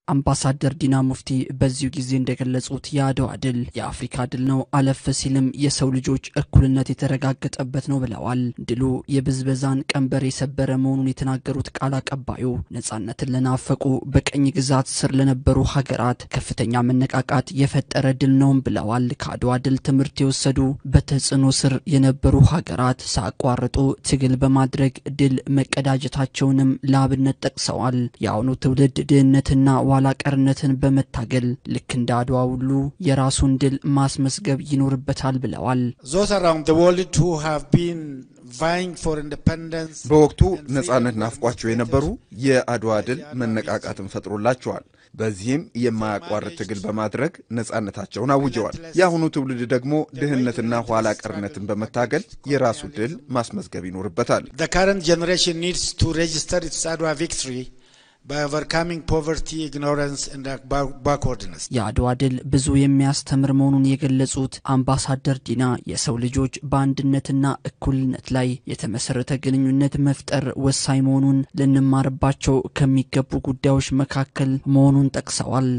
አምባሳደር ዲና ሙፍቲ በዚሁ ጊዜ እንደገለጹት የአድዋ ድል የአፍሪካ ድል ነው፣ አለፍ ሲልም የሰው ልጆች እኩልነት የተረጋገጠበት ነው ብለዋል። ድሉ የብዝበዛን ቀንበር የሰበረ መሆኑን የተናገሩት ቃል አቀባዩ ነጻነትን ለናፈቁ በቀኝ ግዛት ስር ለነበሩ ሀገራት ከፍተኛ መነቃቃት የፈጠረ ድል ነውም ብለዋል። ከአድዋ ድል ትምህርት የወሰዱ በተጽዕኖ ስር የነበሩ ሀገራት ሳያቋርጡ ትግል በማድረግ ድል መቀዳጀታቸውንም ለአብነት ጠቅሰዋል። የአሁኑ ትውልድ ድህነትና ኋላ ቀርነትን በመታገል ልክ እንደ አድዋ ሁሉ የራሱን ድል ማስመስገብ ይኖርበታል ብለዋል። በወቅቱ ነጻነት ናፍቋቸው የነበሩ የአድዋ ድል መነቃቃትን ፈጥሮላቸዋል። በዚህም የማያቋርጥ ትግል በማድረግ ነጻነታቸውን አውጀዋል። የአሁኑ ትውልድ ደግሞ ድህነትና ኋላ ቀርነትን በመታገል የራሱ ድል ማስመዝገብ ይኖርበታል። የአድዋ ድል ብዙ የሚያስተምር መሆኑን የገለጹት አምባሳደር ዲና የሰው ልጆች በአንድነትና እኩልነት ላይ የተመሰረተ ግንኙነት መፍጠር ወሳኝ መሆኑን ልንማርባቸው ከሚገቡ ጉዳዮች መካከል መሆኑን ጠቅሰዋል።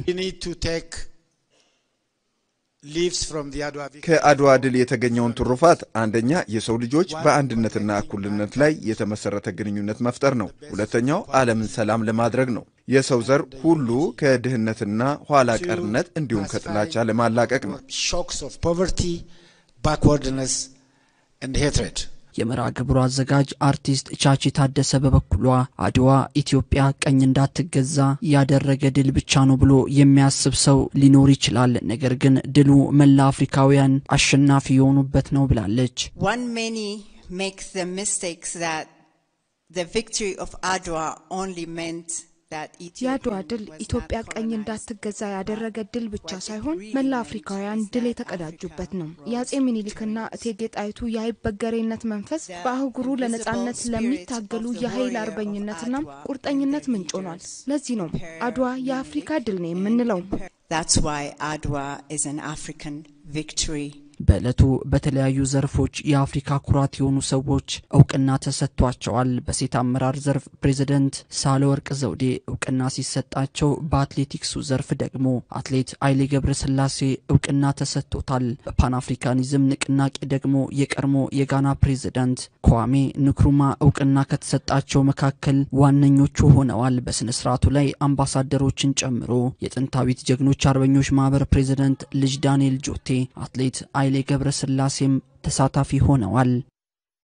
ከአድዋ ድል የተገኘውን ትሩፋት አንደኛ የሰው ልጆች በአንድነትና እኩልነት ላይ የተመሰረተ ግንኙነት መፍጠር ነው። ሁለተኛው ዓለምን ሰላም ለማድረግ ነው። የሰው ዘር ሁሉ ከድህነትና ኋላ ቀርነት እንዲሁም ከጥላቻ ለማላቀቅ ነው። የመርሃ ግብሩ አዘጋጅ አርቲስት ቻቺ ታደሰ በበኩሏ አድዋ ኢትዮጵያ ቀኝ እንዳትገዛ ያደረገ ድል ብቻ ነው ብሎ የሚያስብ ሰው ሊኖር ይችላል። ነገር ግን ድሉ መላ አፍሪካውያን አሸናፊ የሆኑበት ነው ብላለች። የአድዋ ድል ኢትዮጵያ ቀኝ እንዳትገዛ ያደረገ ድል ብቻ ሳይሆን መላ አፍሪካውያን ድል የተቀዳጁበት ነው። የአጼ ሚኒሊክና እቴጌ ጣይቱ የአይበገሬነት መንፈስ በአህጉሩ ለነጻነት ለሚታገሉ የኃይል አርበኝነትና ቁርጠኝነት ምንጭ ሆኗል። ለዚህ ነው አድዋ የአፍሪካ ድል ነው የምንለው። በዕለቱ በተለያዩ ዘርፎች የአፍሪካ ኩራት የሆኑ ሰዎች እውቅና ተሰጥቷቸዋል። በሴት አመራር ዘርፍ ፕሬዚደንት ሳህለወርቅ ዘውዴ እውቅና ሲሰጣቸው፣ በአትሌቲክሱ ዘርፍ ደግሞ አትሌት ኃይሌ ገብረስላሴ እውቅና ተሰጥቶታል። በፓን አፍሪካኒዝም ንቅናቄ ደግሞ የቀድሞ የጋና ፕሬዚደንት kwame ንክሩማ እውቅና ከተሰጣቸው መካከል ዋነኞቹ ሆነዋል። በስነ ስርዓቱ ላይ አምባሳደሮችን ጨምሮ የጥንታዊት ጀግኖች አርበኞች ማህበር ፕሬዚደንት ልጅ ዳንኤል ጆቴ፣ አትሌት ኃይሌ ገብረ ስላሴም ተሳታፊ ሆነዋል።